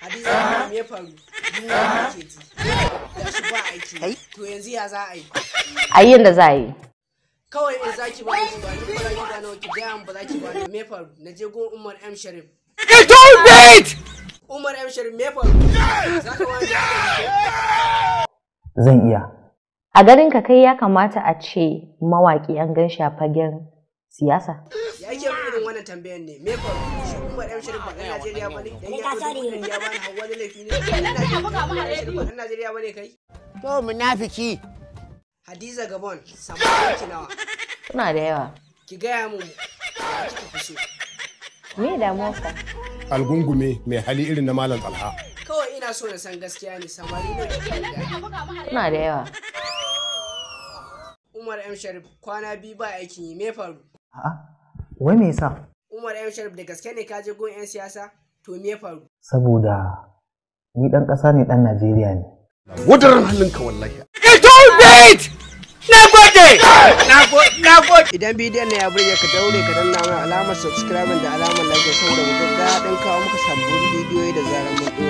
Hadiza me ya faru? Yunwa ke ji. Da shi ba aiki. To yanzu ya za a yi? a yi yadda za a yi Kawai in za ki bani ki bani ba za ki bani ki gaya min ba za ki bani me ya faru? Na je gun Umar M Sharif. Umar M Sharif me ya faru? Za ka wani zan iya a ganin ka kai ya kamata a ce mawaƙi an gan shi a fagen siyasa ya ke min irin wannan tambayan ne me ya faru? Shi Umar M Sharif ba ɗan Najeriya ba ne? Dan ya ɗauki kuɗin ya bani hawa wani laifi ne? Ɗan Najeriya ba ɗan Najeriya ba ne kai? To munafiki. Hadiza Gabon, samarin ki nawa? suna da yawa Ki gaya mun ya kika fi so. me damuwarka Algungume mai hali irin na Malam Talha. Kawai ina so na san gaskiya ne samari ne kika da. suna da yawa Umar M Sharif kwana biyu ba aikin yi me faru? a'a wai me yasa Umar M Sharif da gaske ne ka je gun 'yan siyasa? To me faru? saboda ni dan ƙasa ne dan Najeriya ne Wadaran halinka wallahi. Idan bidiyon na ya burge ka daure ka danna mana alamar subscribe da alamar like saboda mu ji daɗin kawo muka sabbin bidiyoyi da zarar mun ɗora.